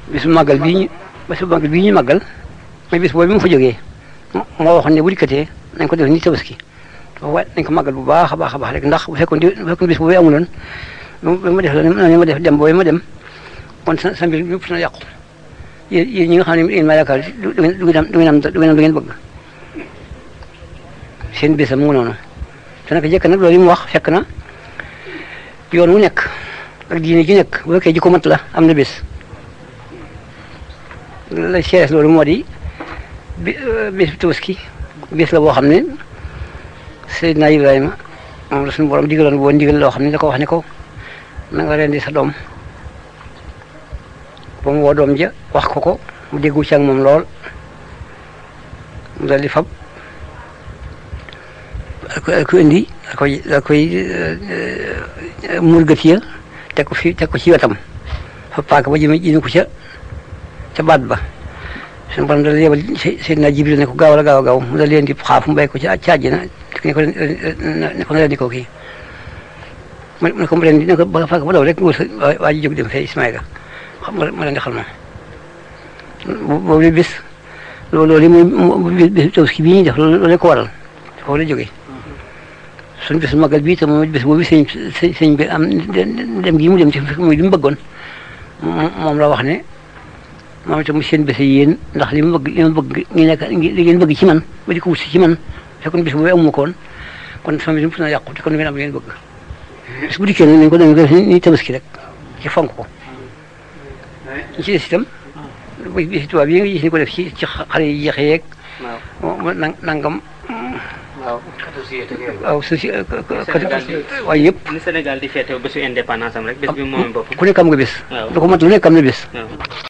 bisu màggal bii ñu bisu màggal bii ñu màggal mooy bis boobu bi mu fa jógee moo waxoon ne bu dikkatee nañ ko def ni tabaski waaye nañ ko màggal bu baax a baax a baax rek ndax bu fekkoon di bu fekkoon bis boobu amuloon ba ma def la ni ma def dem boobu ma dem kon sa sa mbir yëpp na yàqu yéen yéen ñi nga xam ne yéen maa yaakaar du du ngeen du ngeen am du ngeen am du ngeen am du ngeen bëgg seen bésam mu ngi noonu te nag jëkk nag loolu yi mu wax fekk na yoon wu nekk ak diine ji nekk bu fekkee ji ko mat la am na bés la seeres loolu moo di bi bés bi tabaski bés la boo xam ne Seydina Ibrahima moom la suñu borom digaloon boo ndigal loo xam ne da ko wax ne ko na nga rendi sa doom ba mu woo doom ja wax ko ko mu déggu ci ak moom lool mu dal di fab ak ko indi da koy da koy murgati ya teg ko fi teg ko ci wetam fa paaka ba jëme jëme ko ca ca baat ba suñu borom dal yebal Seydina Jibril ne ko gaaw la gaaw a gaaw mu dal leen di xaaf mu bay ko ci ca àjjana ne ko ne ko rendi ko kii mu ne ko mu rendi ne ko ba paaka ba daw rek wër waa ji jóg dem fee Ismaïla xam nga ma leen di xal moom boobu bis loolu loolu mooy bis tabaski bii ñuy def loolu ko waral foofu la jógee suñu bis magal bii te moom bis boobu sëñ sëñ bi am dem gi mu dem ci muy li mu bëggoon moom la wax ne moom itam seen bés yéen ndax li mu bëgg li mu bëgg ngi nekk li ngeen bëgg ci man ba di ko wut si ci man fekkoon bis boobu amu ko woon kon sama bis na yàqu te kon ngeen am li ngeen bëgg bis bu dikkee nag nañ ko def ni tabaski rek ci fonk ko ñu ci des itam bis tubaab yi nga gis ni ko def ci ci xale yi jeexee yeeg nangam waaw waaw soci waaye yëpp ni Sénégal di féete bésu indépendance am rek bés bi moom bopp ku nekk am nga bés waaw lu ko mat lu nekk am na bés waaw